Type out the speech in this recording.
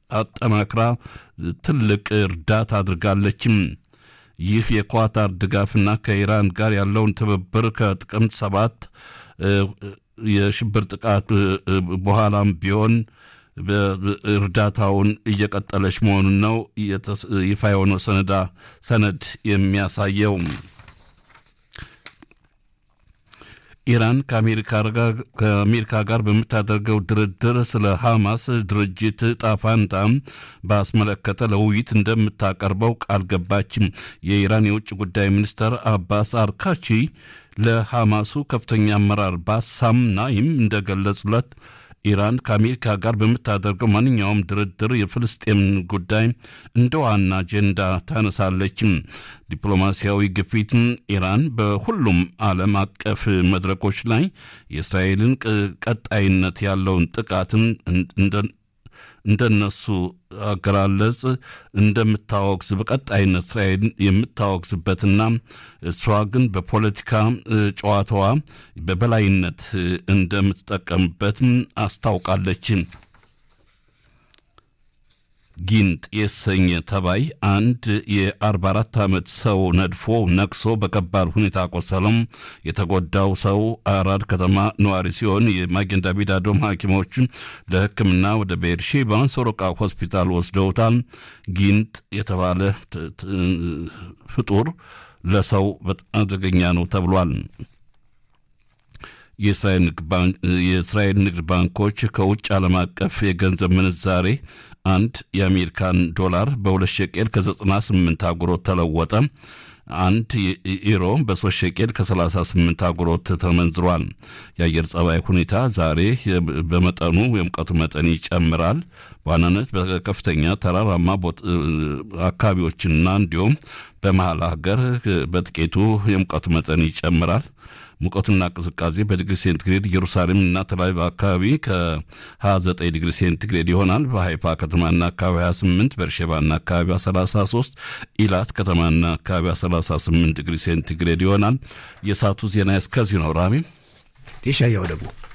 አጠናክራ ትልቅ እርዳታ አድርጋለችም። ይህ የኳታር ድጋፍና ከኢራን ጋር ያለውን ትብብር ከጥቅምት ሰባት የሽብር ጥቃት በኋላም ቢሆን እርዳታውን እየቀጠለች መሆኑን ነው ይፋ የሆነው ሰነዳ ሰነድ የሚያሳየው። ኢራን ከአሜሪካ ጋር በምታደርገው ድርድር ስለ ሐማስ ድርጅት ጣፋንታ ባስመለከተ ለውይይት እንደምታቀርበው ቃል ገባችም። የኢራን የውጭ ጉዳይ ሚኒስትር አባስ አርካቺ ለሐማሱ ከፍተኛ አመራር ባሳም ናይም እንደገለጹለት ኢራን ከአሜሪካ ጋር በምታደርገው ማንኛውም ድርድር የፍልስጤም ጉዳይ እንደ ዋና አጀንዳ ታነሳለችም። ዲፕሎማሲያዊ ግፊት ኢራን በሁሉም ዓለም አቀፍ መድረኮች ላይ የእስራኤልን ቀጣይነት ያለውን ጥቃትን እንደነሱ አገላለጽ እንደምታወግዝ በቀጣይነት እስራኤል የምታወግዝበትና እሷ ግን በፖለቲካ ጨዋታዋ በበላይነት እንደምትጠቀምበት አስታውቃለች። ጊንጥ የተሰኘ ተባይ አንድ የ44 ዓመት ሰው ነድፎ ነቅሶ በከባድ ሁኔታ ቆሰለም። የተጎዳው ሰው አራድ ከተማ ነዋሪ ሲሆን የማጌን ዳቪድ አዶም ሐኪሞች ለሕክምና ወደ ቤርሼባ ሶሮቃ ሆስፒታል ወስደውታል። ጊንጥ የተባለ ፍጡር ለሰው በጣም አደገኛ ነው ተብሏል። የእስራኤል ንግድ ባንኮች ከውጭ ዓለም አቀፍ የገንዘብ ምንዛሬ አንድ የአሜሪካን ዶላር በሁለት ሸቄል ከ98 አጉሮት ተለወጠ። አንድ ኢሮ በሶስት ሸቄል ከ38 አጉሮት ተመንዝሯል። የአየር ጸባይ ሁኔታ ዛሬ በመጠኑ የሙቀቱ መጠን ይጨምራል። በዋናነት በከፍተኛ ተራራማ አካባቢዎችና እንዲሁም በመሀል ሀገር በጥቂቱ የሙቀቱ መጠን ይጨምራል። ሙቀቱና ቅዝቃዜ በዲግሪ ሴንቲግሬድ ኢየሩሳሌም እና ተላቪቭ አካባቢ ከ29 ዲግሪ ሴንቲግሬድ ይሆናል። በሃይፋ ከተማና አካባቢ 28፣ በርሼባና አካባቢ 33፣ ኢላት ከተማና አካባቢ 38 ዲግሪ ሴንቲግሬድ ይሆናል። የሰዓቱ ዜና እስከዚሁ ነው። ራሚ የሻያው ደግሞ